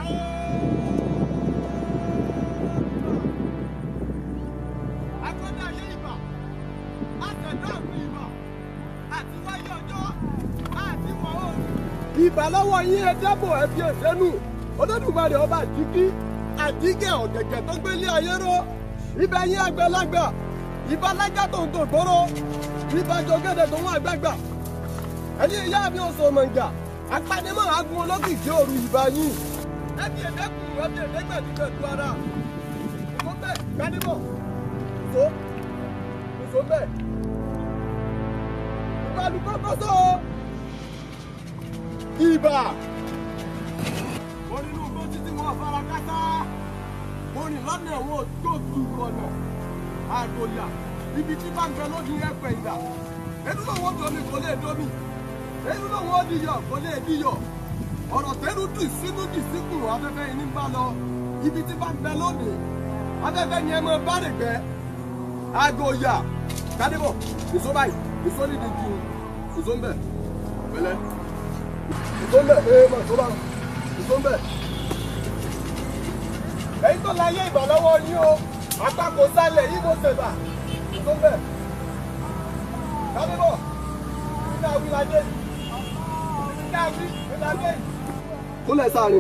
Akọ́dá ayé ìbà, àtẹ̀dá àrùn ìbà, àti wáyé ọjọ́, àti wọ̀ oòrùn. Ìbà lọ́wọ́ yín ẹ dábò ẹ fi ẹ̀sẹ́nu. Olódùmarè ọba àjíkí, àjíkẹ́ ọ̀gẹ̀gẹ̀ tó gbélé ayé ró. Ibà yín àgbàlagbà, ìbà lájà tó ń tògbóró. Ìbà jọgẹ́dẹ̀ tó ń àgbàgbà. Ẹni ìyá mi ò sọ mọ̀ǹgà, apanimọ̀ agun olókìkí òru ìbà yín. Ẹ fi ẹ̀dẹ́kùn ẹ fi ẹ̀dẹ́gbẹ̀dúgbẹ̀dú ara. Ìfọ́nbẹ́ gbanimọ̀ so so bẹ́ẹ̀ ìbálùkọ́ kọ́sọ́ ibà mo nínú igbó títí wọn fara kátá mo rìn lọ́nà ẹ̀wọ̀n tó tu ọ̀nà àgòyà ibi tí bá ń bẹ lójú ẹ̀pẹ̀ ìdá ẹnu náà wọ́n domi kò lè domi ẹnu náà wọ́n diyọ̀ kò lè diyọ̀ ọ̀rọ̀ tẹ́nu dì sínú dì síkùn afẹ́fẹ́ yìí ní bá lọ ibi tí bá ń bẹ lónìí afẹ́fẹ́ ni ẹ máa bá rè gbẹ́ aago ya kadebo nìṣó báyìí nìṣó nídìí ju nìṣó ń bẹ pẹ̀lẹ́ nìṣó ń bẹ ee mà tó bá nìṣó ń bẹ. èyí tó láyé ìbà lọ́wọ́ yín o àpapọ̀ sálẹ̀ yìí mo ṣèbà nìṣó ń bẹ. kadebo nígbà wí lajẹ nígbà wí lajẹ. kúnlẹ̀ sáré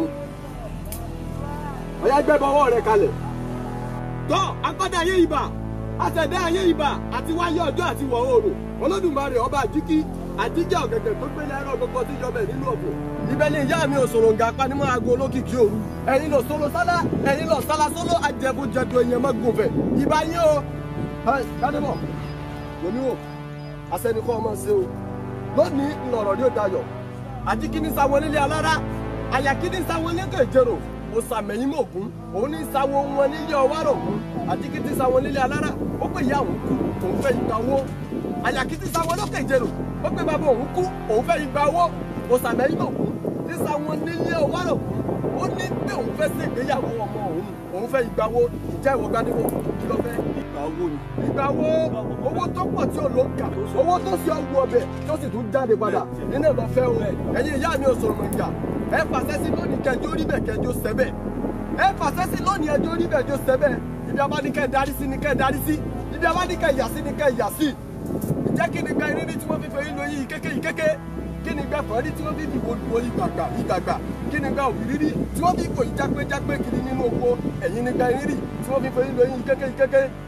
ọ̀yá gbẹ́bọ̀ ọwọ́ rẹ̀ kalẹ̀. tọ́ akọ́dá ayé ìbà àtẹ̀dá ayé ibà àti wáyé ọjọ́ àti wọ̀ oòrùn olódùmarè ọba àjíkí àjíjẹ́ ọ̀gẹ̀gẹ̀ tó gbélé ẹ̀rọ gbogbo tí yọbẹ̀ nínú ọ̀pọ̀. ibẹ̀ ni ìyá mi òṣòro nga panimọ́ aago olókìkí òru ẹ̀yin lọ solo sálá ẹ̀yin lọ sálá solo ajẹ́bùjẹ̀dù èèyàn mọ́ gùnfẹ̀ ibà yín o. kádébọ̀ wòmí wò asẹ́nikọ́ ọmọ ṣe o lónìí ńlọrọ̀ ní òdayọ̀ àjíkí ní sáwọn nílé alára àyàkí ní sáwọn nílé ìjẹrò òsàmẹ̀yìn mọ̀gún òun ní sáwọn wọn nílé ọwárọ̀ ògún àjíkítí sáwọn nílé alára ó pè ìyá òun kú òun fẹ́ igba owó àyàkítí sáwọn lókè ìjẹrò ó pè bàbá òun kú òun fẹ́ igba owó òsàmẹ̀yìn mọ̀gún ní sáwọn nílé ọwárọ̀ ògún ó ní pé òun fẹ́ sí ìgbéyàwó ọmọ òun òun fẹ́ igba owó ìjà ìwọ gbadébò kí ló fẹ́ igba owó ni. igba owó owó tó pọ̀ tí ò ló ń kà owó tó sì ọgbọ ọbẹ̀ tó sì tún jáde padà nínú ìlọ fẹ́ o ẹ̀yin ìyá mi ò sọ̀rọ̀ mọ̀ ìjà ẹ fàṣẹ sí lónìí kẹjọ rí bẹ̀ kẹjọ sẹ́bẹ̀ ẹ fàṣẹ sí lónìí ẹjọ rí bẹ̀ kẹjọ sẹ́bẹ̀ ibi abánikẹ́ darí sí ni kẹ́ darí sí ibi abánikẹ́ yà sí ni kẹ́ yà sí ìjẹ́ kí ni gba irírí tí wọ́n fi fẹ́ yín lóyún kéke yìí kéke kí ni gba fọ́ọ́rí tí wọ́n fi fi wo ìgbàgbà ìgbàgbà kí ni gba òbírírí tí wọ́n fi fò ìjápéjápé kiri nínú oko ẹ̀yìn ni gba irírí tí wọ́n fi fẹ́ yín lóyún kéke yìí kéke